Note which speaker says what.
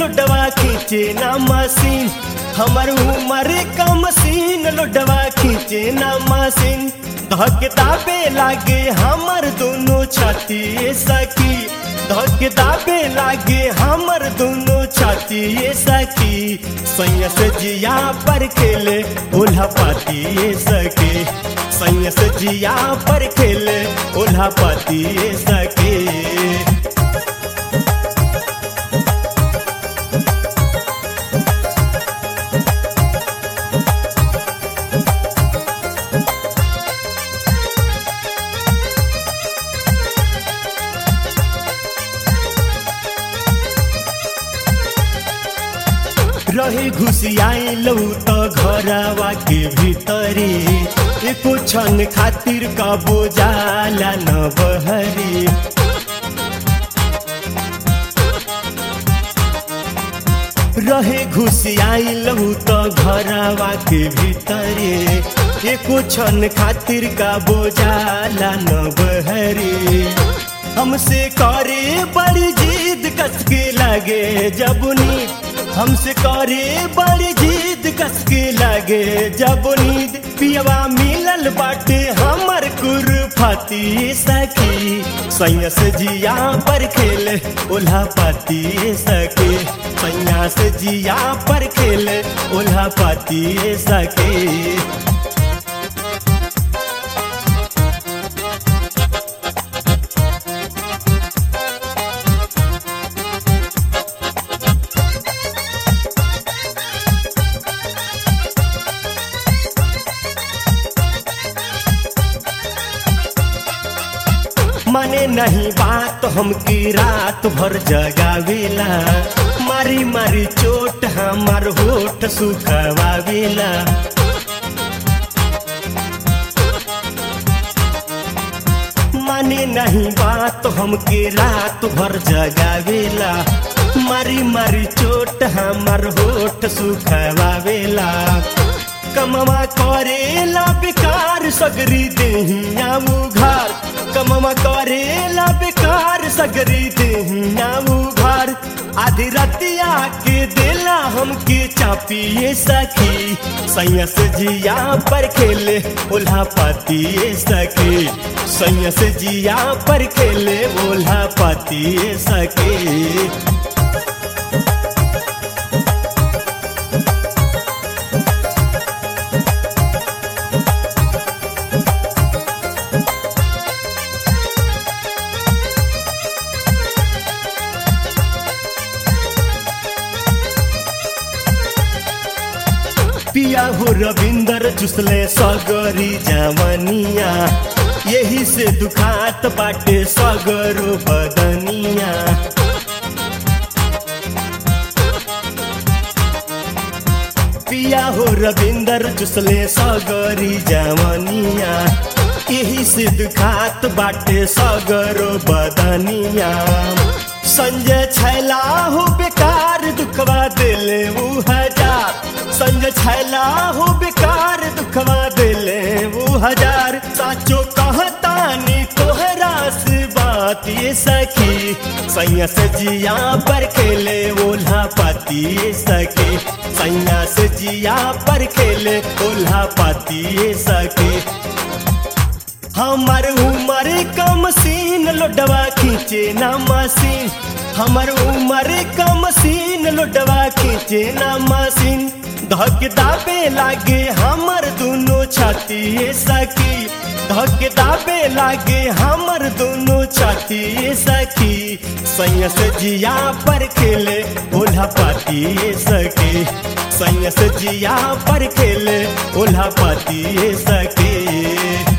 Speaker 1: लुडवा खींचे ना मशीन हमर उमर का मशीन लुडवा खींचे ना मशीन धक दाबे लागे हमर दोनों छाती ए सखी धक दाबे लागे हमर दोनों छाती ए सखी सैयस जिया पर खेले उल्हा पाती ए सखी सैयस जिया पर खेले उल्हा पाती ए सखी रहे घुसियाई लौ त घरवा के भीतरी एको क्षण खातिर कबो जाला न बहरी रहे घुसियाई लौ त घरवा के भीतरी एको क्षण खातिर कबो जाला न बहरी हमसे करे बड़ी जिद कसके लगे जब नींद हमसे करे बड़ी जिद कसके लगे जब नींद पियवा मिलल बाटे हमर कुरफाती सखी सैया से जिया पर खेले ओल्हा पाती सके सैया से जिया पर खेले ओल्हा पाती सके माने नहीं बात हमकी रात भर जगावेला मारी मारी चोट हमार होठ सुखवावेला माने नहीं बात हमके रात भर जगावेला मारी मारी चोट हमार होठ सुखवावेला कमवा करेला बेकार सगरी देहिया उघार कमवा करेला बेकार सगरी देहिया उघार आधी रतिया के देला हमके चापिए सखी सैया से जिया पर खेले ओल्हा पाती सके सैया से जिया पर खेले ओल्हा पाती सके पिया हो रविंदर चुसले सगरी जवनिया यही से दुखात बाटे सगरो बदनिया पिया हो रविंदर चुसले सगरी जवनिया यही से दुखात बाटे सगरो बदनिया संजय छैला हो बेकार दुखवा दिले वो हजार संजय छैला हो बेकार दुखवा दिले वो हजार साचो कहतानी तोहरा से बात ये सखी सैया से जिया पर खेले ओल्हा पाती सके सैया से जिया पर खेले ओल्हा पाती सके हमर उमर का मशीन लोडवा खींचे ना मशीन हमर उमर का मशीन लोडवा खींचे ना मशीन धक दाबे लागे हमर दोनों छाती सखी धक दाबे लागे हमर दोनों छाती सखी सैया से जिया पर खेले ओल्हा पाती सके सैया से जिया पर खेले ओल्हा पाती सके